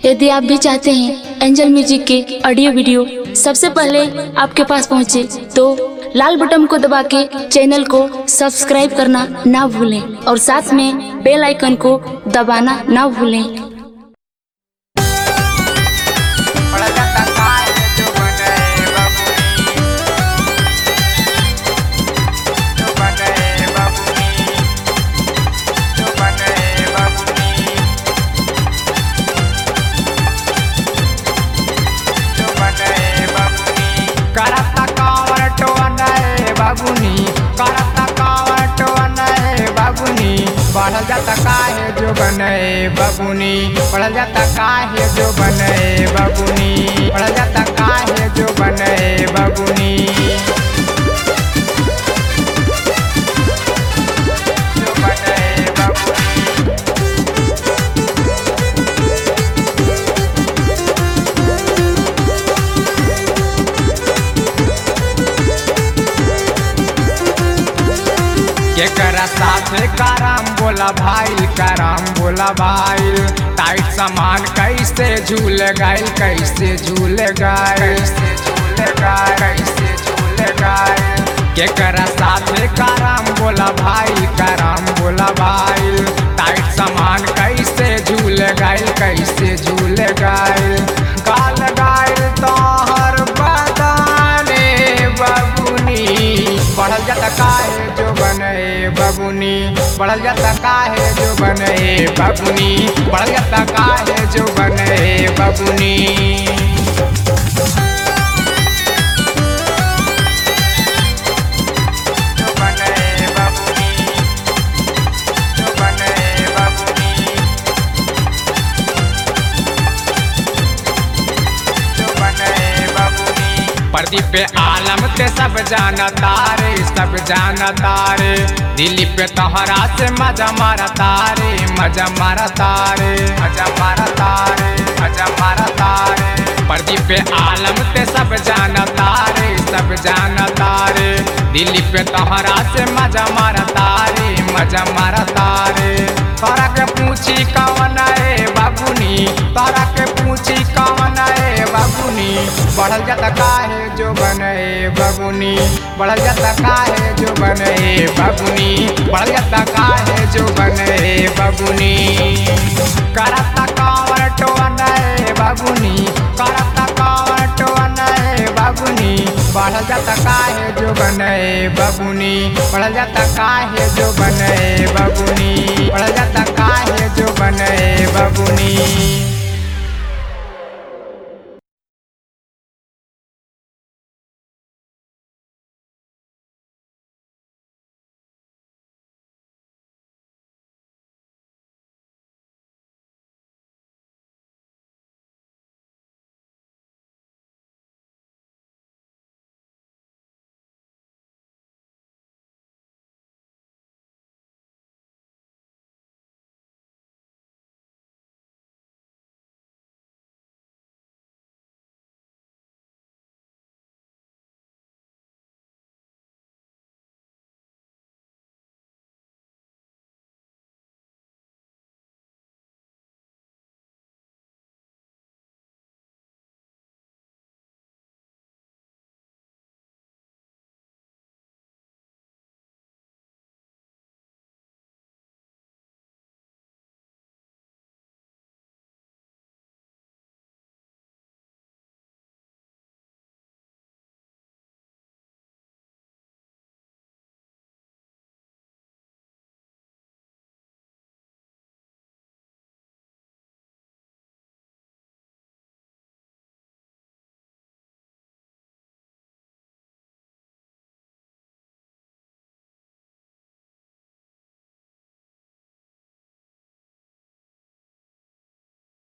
यदि आप भी चाहते हैं एंजल म्यूजिक के ऑडियो वीडियो सबसे पहले आपके पास पहुंचे तो लाल बटन को दबा के चैनल को सब्सक्राइब करना ना भूलें और साथ में बेल आइकन को दबाना ना भूलें बड़ा जाता काय जो बने बाबूनी जो बने बाबूनी जो बने बाबूनी जो बने बाबूनी करता कावर टोने बाबूनी करता कावर टोने बाबूनी बढ़ जाता काहे जो बने बाबूनी बढ़ जाता काहे जो बने बाबूनी बढ़ जाता काहे जो बने बाबूनी जो बने बाबूनी केकरा साथे कराम बोला भाई कराम बोला भाई टाइट सामान कैसे झूल गाइल कैसे झूल गाइल कैसे झूल गाइल कैसे झूल गाइल केकरा साथे कराम बोला भाई कराम बोला भाई टाइट सामान कैसे झूल गाइल कैसे झूल गाइल गाल गाइल तोहर बदाने बाबूनी बढ़ल जाता काहे जो बने बाबूनी बढ़ल जाता काहे जो बने बाबूनी बढ़ल जाता काहे जो बने बाबूनी जो बने बाबूनी जो बने बाबूनी जो बने बाबूनी प्रदीप पे आलम ते सब जाना तारे सब जाना तारे दिल्ली पे तोहरा से मजा मारा तारे मजा मारा तारे मजा मारा तारे मजा मारा तारे प्रदीप पे आलम ते सब जाना तारे सब जाना तारे दिल्ली पे तोहरा से मजा मारा तारे मजा मारा तारे तोरा के पूछी कौन है बाबूनी तोरा के पूछी कौन है बाबूनी बढ़ल जाता काहे जो बने बाबूनी बढ़ल जाता काहे जो बने बाबूनी बढ़ल जाता काहे जो बने बाबूनी करता कावर टोने बाबूनी करता कावर टोने बाबूनी बढ़ल जाता काहे जो बने बाबूनी बढ़ल जाता काहे जो बने बाबूनी बढ़ल जाता काहे जो बने बाबूनी